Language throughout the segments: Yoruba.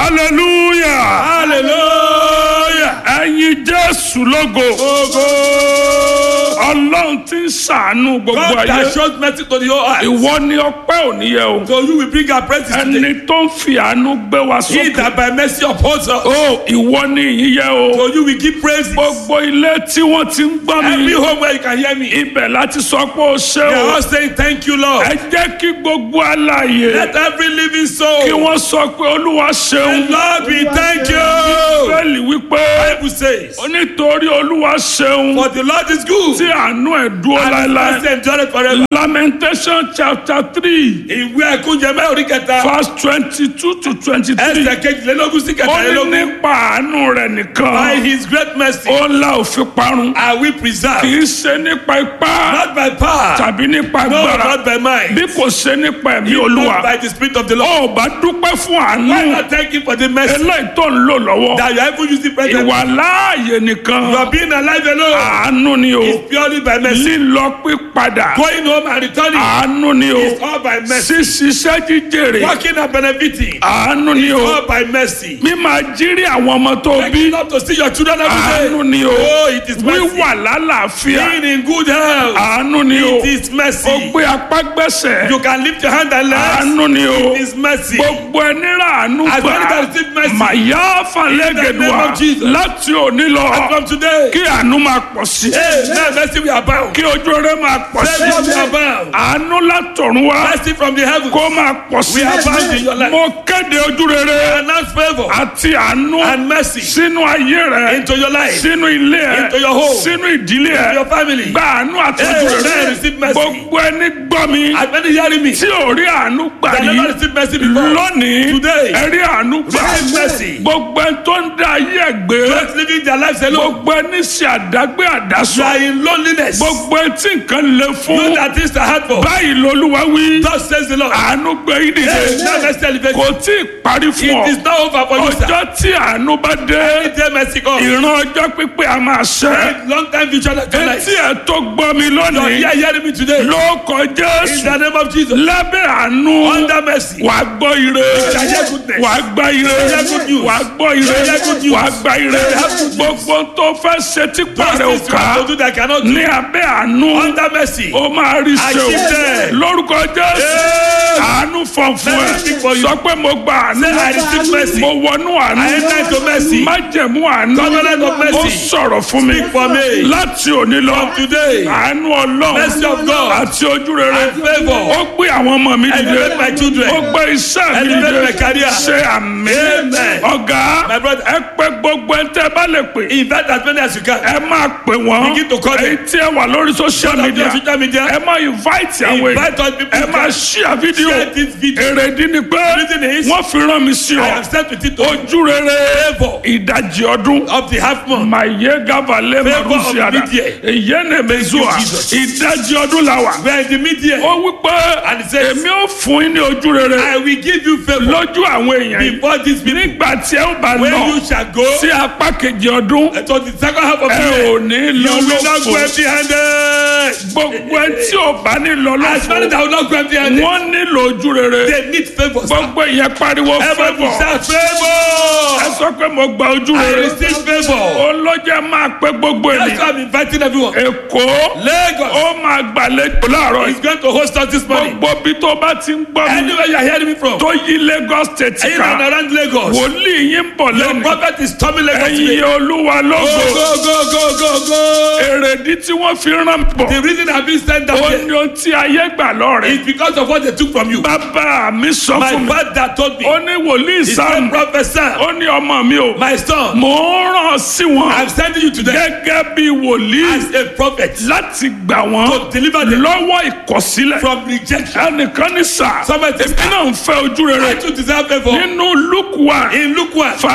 hallelujah hallelujah. ẹ̀yin jésù lógo Ogo. ọlọ́run tí ń ṣàánú gbogbo God ayé that shows mercy to the whole earth. ìwọ ni ọpẹ́ òní yẹ o So you will bring our praises today. ẹni tó ń fi àánú gbé wa He sókè that by mercy upholds us. o ìwọ ni ìyìn yẹ o So you will give praises. gbogbo ilé tí wọ́n ti ń gbọ́ Every mi home where you can hear me. ibẹ̀ láti sọ pé o ṣé They are o all saying thank you Lord. ẹ jẹ́ kí gbogbo alààyè Let every living kí soul. wọ́n sọ pé olúwa ṣeun Lord we thank you. bẹ́ẹ̀lì wípé Bible says. nítorí olúwa ṣeun For the Lord is good. tí àánú ẹ̀ dúró And his láéláé mercy endureth forever. lamentation chapter three Ìwé ẹ̀kúnjẹ mẹ́rin orí kẹta. verse twenty-two to twenty-three Ẹsẹ̀ kejìlélógún sí ó ní kẹtàlélógún. nípa àánú rẹ̀ By nìkan his great mercy ó ńlá òfin parun are we kì preserved. í ṣe nípa ipá Not by power. tàbí nípa No, agbára not by might. bí kò ṣe nípa ẹ̀mí Not olúwa by the spirit of the Lord. ó bá dúpẹ́ fún Why àánú not thank him for the mercy eléyìí tó ń lò lọ́wọ́ that you are even using present? ìwà láàyè nìkan You are being alive alone. àánú ni o It's purely by mercy. lílọ pípadà Going home and returning. àánú ni o It's all by mercy. ṣíṣiṣẹ́ jíjèrè Working and benefiting. àánú ni o All by mercy. mímá jírí àwọn ọmọ tó bí Making up to see your children every àánú day. ni o Oh, it is mercy. wíwà lálàáfíà Being in good health. àánú ni o It is mercy. ó gbé apá gbẹ́sẹ̀ You can lift your hand and legs. àánú ni o It is mercy. gbogbo ẹni rà àánú As many gbà that receive mercy. màyà In the falẹ́gẹ̀dùà name of Jesus. láti òní And lọ from today. kí àánú máa pọ̀ sí Hey, now mercy we are bound. kí ojú rere máa pọ̀ sí Mercy we are bound. àánú látọ̀run wá Mercy from the heavens. kó máa pọ̀ sí We are bound in your life. mo kéde ojú rere Announce favor àti àánú and mercy sínú ayé rẹ into your life, sínú ilé ẹ Into your home. sínú ìdílé ẹ your family. gba àánú àti Hey, ojú rere man, receive mercy. gbogbo ẹni gbọ́ mi As many hearing me. tí ò rí àánú gbà That never yìí received mercy before. lónìí Today. ẹ rí àánú gbà Receive mercy. gbogbo ẹni tó ń dá ayé ẹ gbé Just living their lives alone. gbogbo ẹni ṣe àdágbé You àdásọ are in loneliness. gbogbo ẹni tí nǹkan le You fún that things are hard for. báyìí lolúwa wí Thus says the Lord. àánú gbé yín Hey, dìde now mercy elevate kò you. tí ì parí fún ọ It is not over for you, sir. ọjọ́ tí àánú bá dé Anytime mercy comes. ìran ọjọ́ pípé a máa ṣẹ Long time future like your life. etí ẹ̀ tó gbọ́ mi You are lónìí here hearing me today. ló kọ In jésù the name of Jesus. lábẹ́ àánú Under mercy. wà á gbọ́ ire shall hear goodness. wà á gbọ́ ire shall hear good news. wà á gbọ́ ire shall hear good news. wà á gbọ́ ire shall have good news. gbogbo tó fẹ́ ṣe tí Those pàrẹ̀ ò things you ká have to do that cannot do. ní abẹ́ àánú Under mercy. ó máa rí ṣe Achieve o them. lórúkọ jésù Hey. àánú fọ̀n fún Let me ẹ speak for you. sọ pé mo gba àánú Say, I receive mercy. mo wọnú àánú I enter into mercy. májẹ̀mú àánú Covenant of mercy. ó sọ̀rọ̀ fún mi Speak for me. láti òní lọ From today. àánú ọlọ́run Mercy of God. àti ojú rere And favour. ó gbé àwọn ọmọ mi dìde Elevate my children. ó gbé iṣẹ́ mi Elevate dìde my career. ṣe àmì Amen. ọ̀gá My brother. ẹ pé gbogbo ẹ tẹ́ bá lè pè Invite as many as you can. ẹ máa pè wọ́n Begin to call them. èyí tí ẹ wà lórí social Of media your social media. ẹ máa invite àwọn èèyàn Invite all people. ẹ máa share video Share this video. èrèdí ni pé reason is- wọ́n fi rán mi sí I ọ have sent with it to ojú rere Favour. ìdajì ọdún of the half month. maye gavale Favour of marusiada media. eyene mezua Thank you, Jesus. ìdajì ọdún la wà We are in the media. ó wípé And it says- èmi ò fún yín ní ojú rere I will give you favor lójú àwọn èèyàn yìí before this people. nígbà tí ẹ ó bá When lọ you shall go sí apá kejì ọdún to the second half of the ẹ year, ò ní you lọ will not go lófo empty handed. gbogbo ẹ tí ò bá ní lọ As many lófo that will not go empty handed, wọ́n nílò ojú rere they need favor. sir. gbogbo ìyẹn pariwo Everybody fẹ́bọ̀ shout ẹ favor. sọ pé mo gba ojú I rere receive favor. olójẹ máa pé gbogbo That's ènìyàn why I'm inviting everyone. èkó Lagos ó máa gbàlejò láàárọ̀ is yìí going to host us this morning. gbogbo bí tó bá ti ń gbọ́ mi Anywhere you are hearing me from, tó yí Lagos state in and ká around Lagos, wòlíì yín ń bọ̀ your lẹ́nu prophet is coming Lagos ẹ̀yin today. olúwa Go, lógo go, go, go, go, go. èrèdí tí wọ́n fi rán bọ̀ The reason I've been sent down ó here ní ohun tí ayé gbà lọ́rẹ̀ is because of what they took from you. bàbá mi sọ My fún mi father told me, ó ní wòlíì he Sam said, Prophet Sam, ó ní ọmọ mi o my son, mò ń ràn sí wọn I'm sending you today gẹ́gẹ́ bí wòlíì as a prophet láti gbà wọ́n to deliver them lọ́wọ́ ìkọ̀sílẹ̀ from rejection. ẹnìkan ní sà Somebody- èmi náà ń fẹ́ ojú I rere too deserve favor. nínú Luke one In Luke 1, verse twenty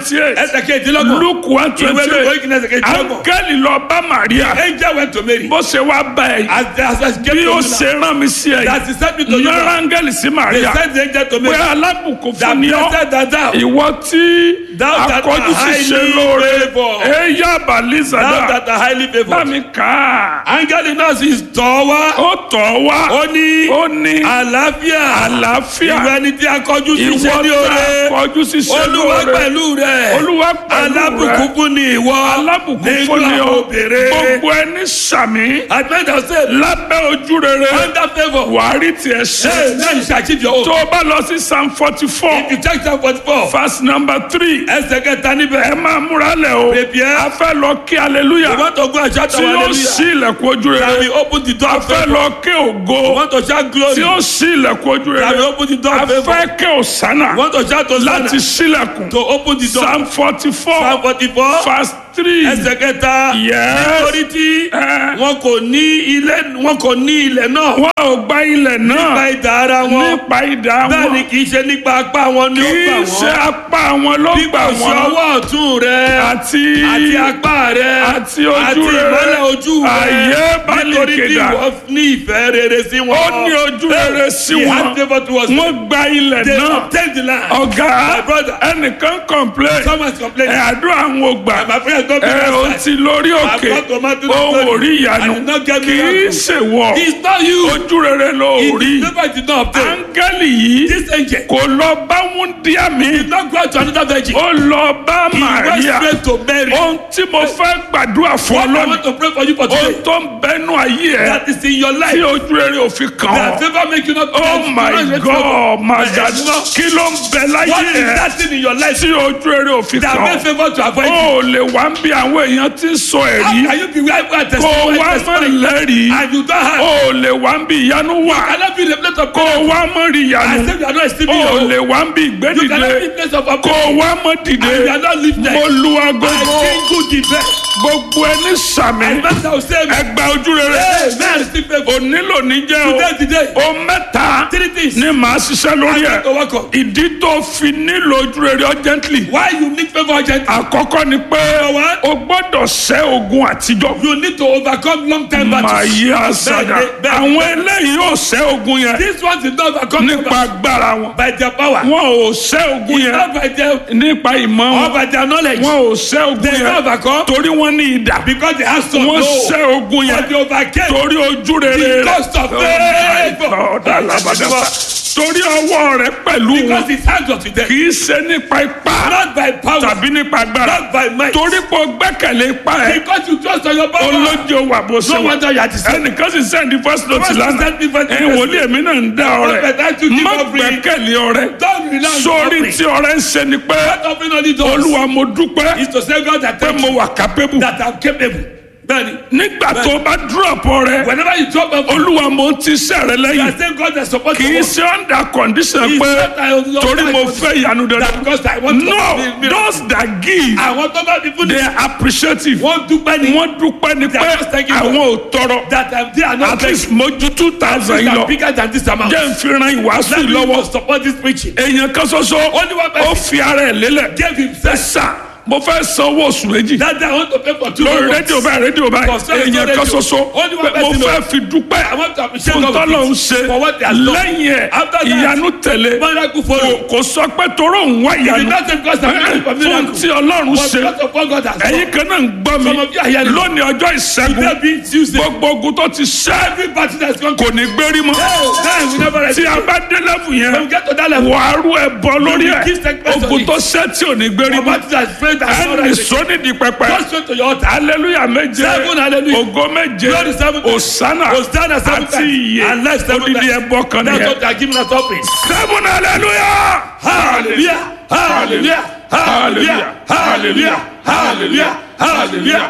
twenty eight ẹsẹ̀ kejìlélọ́gbọ̀n. luke one ìwé twenty lóko eight ìkíni ẹsẹ̀ kejìlélọ́gbọ̀n. áńgẹ́lì lọ bá maria angel went to Mary. bó ṣe wá bá ẹ yìí as the as as bí ó ṣe rán mi sí ẹ that yìí he sent me to you. náírà áńgẹ́lì sí they maria sent the angel to pé Mary. alábùkún that fún ni ọ́ blessed that thou. ìwọ tí Thou that akọjú art sì ṣe highly lóore favoured. ẹ̀yà thou balizada that are highly bá favoured. mi kà á angel náà sì tọ́ wá. ó tọ̀ wá ó ní ó ní àlàáfíà. àlàáfíà ìwọ ẹni tí a kọjú sí ìwọ iṣẹ́ ní tá oore. akọjú sì ṣe olúwa lóore pẹ̀lú rẹ̀. olúwa pẹ̀lú alábùkún rẹ fún ni ìwọ. alábùkún nínú fún ni àwọn ọ obìnrin. gbogbo ẹni sàmì adventure say lábẹ́ ojú rere under favour. wàá rí tiẹ̀ ṣe hey now you shall achieve your own. tó o bá lọ sí psalm forty four if you check Psalm forty four. verse number three ẹsẹ̀ kẹta ẹ níbẹ̀. máa múra lẹ̀ o Prepare. a fẹ́ lọ kí aleluya you want to go and shout tí our ó ṣí hallelujah. ilẹ̀kùn ojú Shall rere we open the door a of fẹ́ favour. lọ kí ògo you want to shout glory. tí ó ṣí ilẹ̀kùn ojú Shall we rere open the door a of favour. fẹ́ kí òsánà you want to shout to láti Hosanna. ṣílẹ̀kùn to open the door. psalm forty four Psalm forty four. verse three ẹsẹ̀ kẹta. Yes. nítorí tí Eh. wọn kò ní ilé wọn kò ní ilẹ̀ náà. wọn ò gba ilẹ̀ nípa náà ìdá ara wọn. nípa ìdá bẹ́ẹ̀ ni wọn kì í ṣe nípa apá wọn ni ó kì gbà í ṣe wọ́n. apá wọn ló bí gbà kò ṣe wọn ọwọ́ ọ̀tún rẹ. àti àti apá rẹ. àti ojú àti rere. ìmọ́lẹ̀ ojú rẹ. Àyè bá lè nítorí tí kéda. ìwọ ní ìfẹ́ rere sí wọn. ó ní ojú rere sí He wọn had favour towards them. wọn gba ilẹ̀ They náà obtained the land. ọ̀gá My brother. ẹnìkan complain Someone is ẹ complaining. àdúrà àwọn ògbà My friend don't be ẹ ò outside. ti lórí òkè I've got to man to the ó story. wò rí ìyanu I did not get kì í miracle. ṣèwọ It's not you. ojú rere ló It rí is never did not obtain. áńgẹ́lì yìí This angel kò lọ bá wúndíá mi did not go out to another virgin. ó lọ bá He went Màríà straight to Mary. ohun tí mo fẹ́ gbàdúrà fún What ọ I lónìí want to pray for you for ohun today. tó ń bẹnu ayé ẹ That is in your tí life. ojú rere ò fi kàn That ọ́ favor make you not oh my god my god kí ló ń bẹ láyé What is ẹ that thing in your life tí ojú rere ò fi that kàn make ọ́ favor to avoid ó you? lè wá ń bí àwọn èèyàn tí ń sọ How ẹ̀rí can you be where you are kó o wá mọ́ testifying lẹ́rìí and you don't have? ó lè wá ń bí ìyanu wà Cannot be the place of kó o prayer. wá mọ́ rí I ìyanu said you are not esteeming ó your lè wá ń bí You cannot be ìgbédìde the place of kó prayer. o wá mọ́ dìde And you are not lifted. mo lu I agogo think good the best. gbogbo ẹni sàmì And master will say, ẹgbà ojú rere Hey, man, receive favor. onílò níjẹ́ o Today, today. o mẹ́ta Three things. ni màá ṣiṣẹ́ lórí I ẹ̀ want to work on. ìdí tó fi nílò ojú rere urgently Why you need favor urgently? àkọ́kọ́ ni pé one. o gbọ́dọ̀ ṣẹ́ ogun àtijọ́ You need to overcome long time màá battles. yí àṣàdá Bẹ́ẹ̀ni, bẹ́ẹ̀ni. àwọn eléyìí ò ṣẹ́ ogun yẹn This one did not overcome them nípa agbára wọn by their power. wọn ò ṣẹ́ ogun It's yẹn not by their nípa ìmọ̀ or wọn by their knowledge. wọn ò ṣẹ́ ogun They not yẹn overcome torí wọn ní idà because they have some wọn no. ṣẹ́ ogun But yẹn they overcame. torí ojú rere The rẹ̀ cost of Oh my favor. God, alabadaba. torí ọwọ́ rẹ̀ pẹ̀lú wọn Because his hands was with them. kì í ṣe nípa ipá Not by power. tàbí nípa agbára Not by might. torí pé o gbẹ́kẹ̀lé ipá ẹ̀ Because you trust on your power. olójó wà bó ṣe No wà wonder you are deceived. ẹnìkan sì sẹ́ndí first note First lánàá send me first ẹ̀yin note. wòlíì èmi náà ń dá ọrẹ Prophet, I to give má offering. gbẹ́kẹ̀lé ọrẹ Don't rely on sórí offering. tí ọrẹ ń ṣe ni pé What offering only does olúwa mo dúpẹ́ is to say God that pé thank mo you wà capable that I'm capable. Bẹ́ẹ̀ni. nígbà tó bá drop ọrẹ Whenever you drop offering, olúwa mo ń ti sẹ́ rẹ you lẹ́yìn are saying God that support kì í you. ṣe under condition It's pé not I was- torí mo fẹ́ ìyanu That dandan because I want to no be miracle. those that give Àwọn tó bá ti fún they ni. are appreciative Wọ́n dúpẹ́ ni. wọ́n dúpẹ́ ni They pé are just thanking God. àwọn ò tọrọ That um, they are not at least mo ju two thousand yìí These are lọ bigger than this amount. jẹ́ n fi ran ìwàásù Let yìí me lọ́wọ́ to support this preaching. èèyàn kan ṣoṣo Only one ó person fi ara ẹ̀ lélẹ̀ gave himself. sà mo fẹ́ san owó oṣù méjì That day I want to pay for two lórí months. rédíò báyìí rédíò báyìí For sale èèyàn radio. kan ṣoṣo Only one pé mo person fẹ́ fi dúpẹ́ I want to appreciate fún God tọ́lọ̀ ń with ṣe it for what they have done. lẹ́yìn ẹ̀ After that, ìyanu tẹ̀lé Miracle follow. kò sọ pé toró ń wá It is ìyanu not because I'm looking for fún miracle. tí ọlọ́run But ṣe because of what God has done. ẹ̀yin kan náà ń gbọ́ mi Some of you are here. lónìí ọjọ́ ìṣẹ́gun Today being Tuesday. gbogbo ogun tó ti ṣẹ́ Every battle that's gone. kò ní gbérí mọ́ Hey, we never rest. tí a bá dé lẹ́fù yẹn When we get to that level. wàá rú ẹ bọ lórí You ẹ give sacrifice ogun on it. tó ṣẹ́ tí ò ní gbérí Your mọ́ battle that's prayed that's not ẹnì right. sónídìí pẹpẹ Go straight to your altar. hallelujah méje Seven hallelujah. ògo méje Glory seven times. osana Hosanna seven àti times. iye And life seven odidi times. ẹbọ kan That's nìyẹn what they are giving us offering. seven hallelujah Hallelujah. Hallelujah. Hallelujah. Hallelujah. Hallelujah. Hallelujah.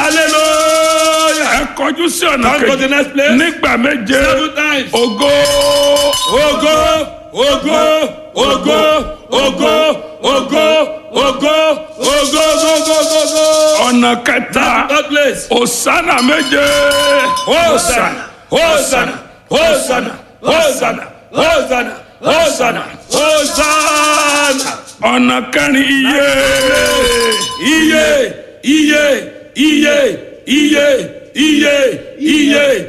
Hallelujah. ẹ kọjú sí ọ̀nà Come to the kejì next place. nígbà méje Seven times. ògo Ogo, ogo, ogo, ogo, ogo, ogo, ogo, ogo, ogo, ogo. ọ̀nà kẹta God place. osana méje Hosanna, Hosanna, Hosanna, Hosanna, Hosanna, Hosanna, Hosanna. ọ̀nà kẹrin iye iye iye iye iye iye iye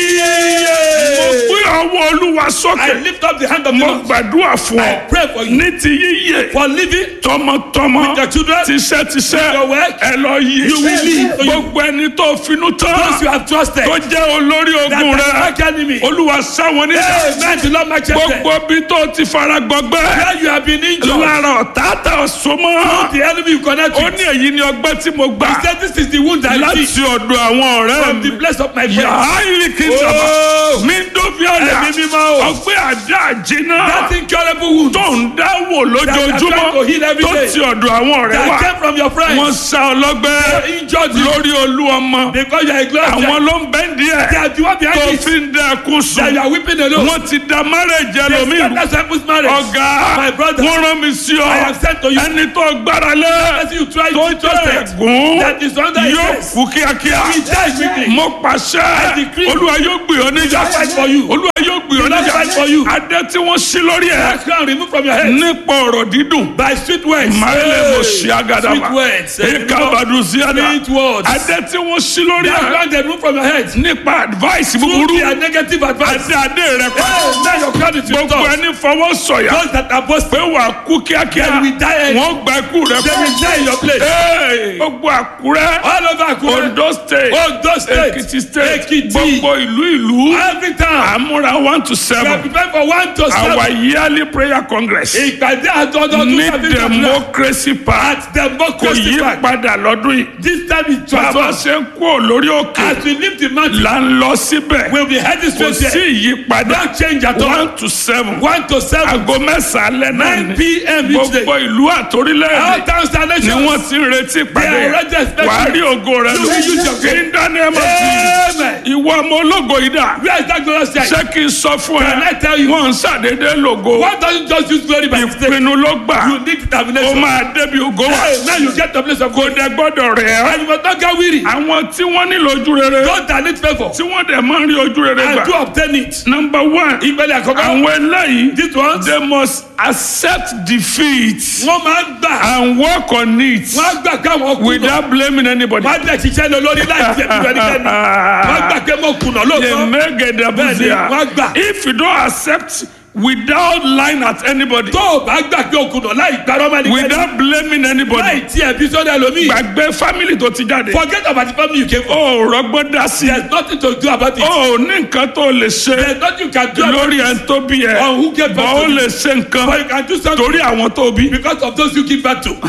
iye. mo gbé ọwọ́ olúwa I sókè lift up the hand of the mo Lord. gbàdúrà fún ọ I pray for you. ní ti yíyẹ For living tọmọtọmọ With your children. tiṣẹ́tiṣẹ́ your work. ẹ lọ yí You will live. gbogbo ẹni tó finú tán those you have trusted. tó jẹ́ olórí That ogun are rẹ like enemy. olúwa sáwọn níjà Amen. The Lord my children. gbogbo bí tó ti fara gbọgbẹ́ Where you have been injured. lára ọ̀tá tá a so mọ́ The enemy you connect ó with. ní èyí ni ọgbẹ́ tí mo gbà He said this is the wound I láti see ọ̀dọ̀ àwọn ọ̀rẹ́ from mi the place of my friends. yàrá ìrìkì sábà Oh. mi ń dóbi ọ̀dà Ẹ̀mí mímọ́ o. ọgbẹ́ àdá àjìnà That incurable wound tó ń dáwò That are trying to lójoojúmọ́ heal every tó day. ti ọ̀dọ̀ àwọn ọ̀rẹ́ that wa came from your friends. wọ́n sá ọlọ́gbẹ́ They injured you lórí olú ọmọ because you are a glorious àwọn ló ń bẹ́ They díẹ̀ are the one tó behind it. fi ń dẹ ẹkún That sùn you are weeping alone. wọ́n ti da márẹ̀jì They ẹlòmíì said that's people's marriage. ọ̀gá My brother. wọ́n rán mi sí ọ I have sent to you. ẹni tó gbára lé As you try tó to trust jẹ́ it. ẹ̀gún That is under his yóò grace. kú kíákíá He died quickly. mo pàṣẹ decree. olúwa yóò gbé ọ níjà He will fight for you. olúwa yóò gbé ọ He will níjà fight for you. adé tí wọ́n ṣí lórí ẹ̀ That crown removed from your head. nípa ọ̀rọ̀ dídùn By sweet words. máyẹlẹ mo ṣí Sweet agadama words. eka baduziada Sweet words. adé tí wọ́n ṣí lórí That ẹ̀ crown they removed from your head. nípa advice búburú Through their negative advice. adé adé rẹ pa Hey, now your crown is gbogbo restored. ẹni fọwọ́ sọ̀yà Those that are boasting. pé wà á kú kíákíá They will die early. wọ́n gba ikú rẹ They will die in your place. Hey, gbogbo àkúrẹ́ All over Akure. ondo state Ondo state. ekiti state Ekiti. gbogbo ìlú ìlú Every time. àmúra one to We are seven prepared for one to our seven. yearly prayer congress Ìpàdé àtọ́jọ́ ní tún sábẹ́ ìjọba. democracy park At kò democracy yí park. padà lọ́dún yìí This time it bàbá transforms. ṣe ń kú lórí òkè As we leave the mountain, là ń lọ síbẹ̀ we'll be heading kò straight sí there. ìyípadà No change at all. one to seven One to seven. aago mẹ́sàn-án alẹ́ náà 9 ni p.m. each day. gbogbo ìlú àtòrílẹ̀-èdè All towns and ni nations. wọ́n ti ń retí ìpàdé They are already expecting wàá rí ògo rẹ You will use your lò in the name of Jesus Amen. ìwọ ọmọ ológo yìí dà Where is that glorious child? ṣé kí n sọ fún Can I ẹ tell you? wọn ń ṣàdédé lògo Why don't you just use glory by mistake? ìpinnu ló gbà You need ó determination. máa débi ògo wà Hey, now you get the place of kò God. dẹ gbọ́dọ̀ rẹ̀ ẹ́ And you must not get weary. àwọn tí wọ́n nílò ojú rere Those that need favor. tí wọ́n dẹ̀ máa ń rí ojú rere And gbà to obtain it. number one Ìgbẹ́lẹ̀ àkọ́kọ́. àwọn eléyìí This one. they must accept defeat Wọ́n máa ń gbà. and work on it Wọ́n á gbà káwọn kùnà. without blaming anybody. Wọ́n á dẹ̀ ṣiṣẹ́ lọ lórí láì jẹ́ ìlú ẹnikẹ́ni. Wọ́n á gbà pé mo kùnà lóòótọ́. Bẹ́ẹ̀ni, Yemegedabuzia. wọ́n gbà. If you don't accept without lying at anybody, Tó o bá gbà pé o kùnà láì gbàrọ́ máa ní kẹ́ni. without blaming Láì anybody, tí ẹbí sọ́dọ̀ ẹlòmíì. gbàgbé family tó ti jáde. Forget about the family you came from. O ò rọgbọ́n dá sí. There's nothing to do about it. O ò ní nǹkan tó lè ṣe There's nothing you can do about lórí it. ẹni tó bí ẹ. On who gave Bọ́ birth ó to you. lè ṣe But nǹkan you can do something torí àwọn tó bí. because of those you give birth to.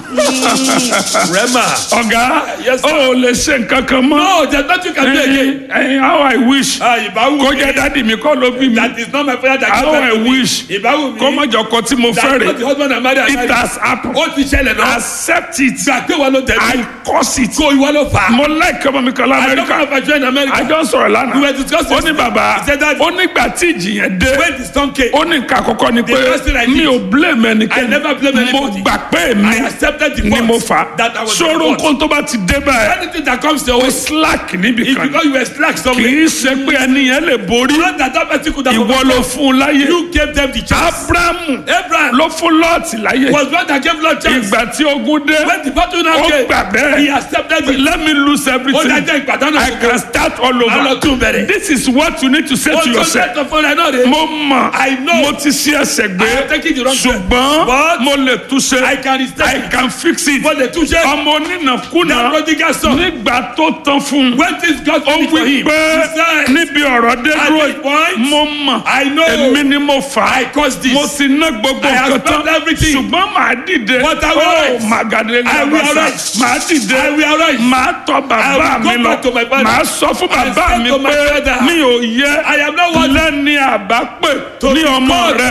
Rema. Ọ̀gá, Yes, o sir. ò lè ṣe nǹkan kan mọ́. No, there's nothing you can do again. Ẹyin ẹyin, how I wish Ah, ìbáwù kó mi. jẹ́ dádì mi kọ́ ló bí mi. That is not my father that How gave I birth to me. wish Ìbáwù mi. kó má jọ kọ tí mo fẹ́ That's not the rè. husband and married. It has happened. Ó ti ṣẹlẹ̀ náà. Accept it. Gbà pé wọ́n ló tẹ̀lé. I curse it. Kó ìwọ ló fà á. Mo like ọmọ mi kan I don't know l'Amẹ́ríkà. if I join America. Àjọ ń sọ̀rọ̀ We lánàá. were discussing. Ó ní bàbá, He said that ó nígbà tí ìjì yẹn dé. when the storm came, Ó ní nǹkan àkọ́kọ́ ni pé The first thing I did, mi ò blame I ẹnikẹ́ni. never blame Mo anybody. gbà pé mi I accepted the ni mo fault fà. that I was the Sọ̀rọ̀ fault. nǹkan tó bá ti dé báyìí. Anything that comes your Ó way, slack níbì it's kan. because you were slack Kì somewhere. í ṣe pé ẹni yẹn lè borí. Not that that person could have Ìwọ ló fún un láyé. You gave them the chance. Abrahamu Abraham ló fún Lọ́ọ̀tì láyé. was one that gave Lord chance. Ìgbà tí ogun dé, When the battle now ó came, gbà he bẹ́ẹ̀. accepted it. Let me lose Ó everything. dájọ́ ìpàdánù I can start all Má lọ over. tún bẹ̀rẹ̀. This is what you need to say Ó to tún yourself. lẹ́tọ̀ fún ẹ náà rè. Mo mọ̀, I know. mo ti ṣí ẹsẹ̀ I gbé, am taking the wrong step. ṣùgbọ́n But mo lè túnṣe. I can I restart. can fix it. Mo lè túnṣe. Ọmọ That onínàkúnà prodigal son. nígbà tó tán fún un. When things got Ó finished for wí him, pé he said, níbi ọ̀rọ̀ dé At dúró this point, yìí, mo mọ̀, I know. èmi ni mo fà á. I caused this. Mo ti ná gbogbo I have nǹkan tán. spent everything. Ṣùgbọ́n màá dìde. But I will Ó arise. màgàdé I will lọ́bàṣà. arise. Màá dìde. I will arise. Màá tọ bàbá I will mi go lọ. back to my father. Màá sọ fún I bàbá said mi to my pé father, mi ò yẹ I am not worthy lẹ́ni àbápè to ní be ọmọ called rẹ.